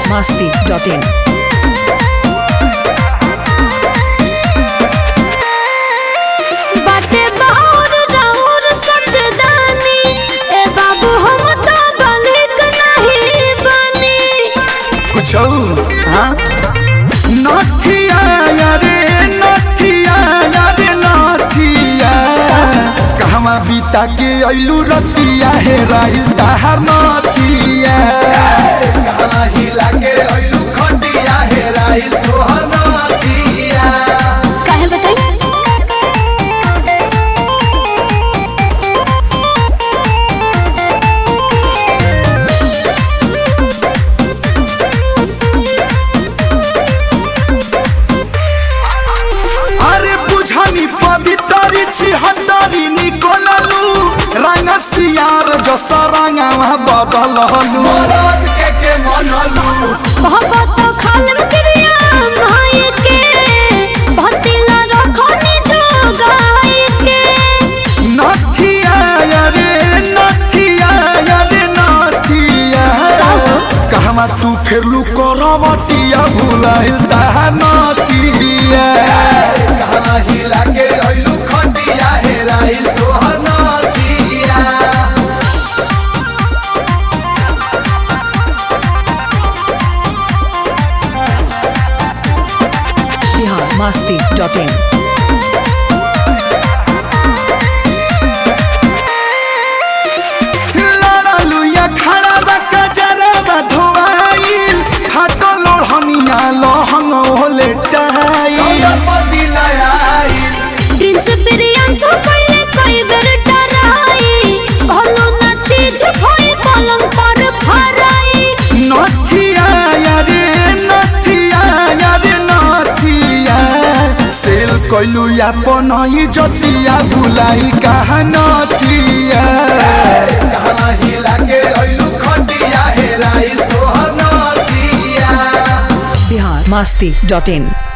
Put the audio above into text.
masti.in. बाटे बाउर राउर सचदानी ए बाबू हम तो बलिक नहीं बनी कुछ हाँ नथिया यारे नथिया यारे नथिया कहवा बीता के अइलू रतिया हे राहिल ताहार नथिया कहवा हिला के अइलू खटिया हे राहिल तोहर नथिया काहे बताई अरे बुझनी पवितरी छी हतरी निकोललू रंग सियार जस रंगवा बदललू मरद के के मनलू कहबो तो खालम क्रिया भाई के भतिला रखनी जो गाय के नथिया यारे नथिया यारे नथिया कहवा तू फेरलू करवटिया भुलाइल ताहा नथिया कहवा हिला के अइलू खटिया हेराइल तोहर नथिया Bihar masti.in. लड़लू या खड़ा बा कजरा बा धोआइल फाटो लोढ़निया लहंग होले टाइल प्रिंस प्रियांशु कइले कई बेर डराई कहलो ना चीज भई पलंग पर फराई नथिया यारे नथिया यारे नथिया सेल कइलू अपन ही जतिया भुलाई कहा नथिया कहा हिला के अइलू खटिया हेराइल तोहर नथिया Bihar masti.in.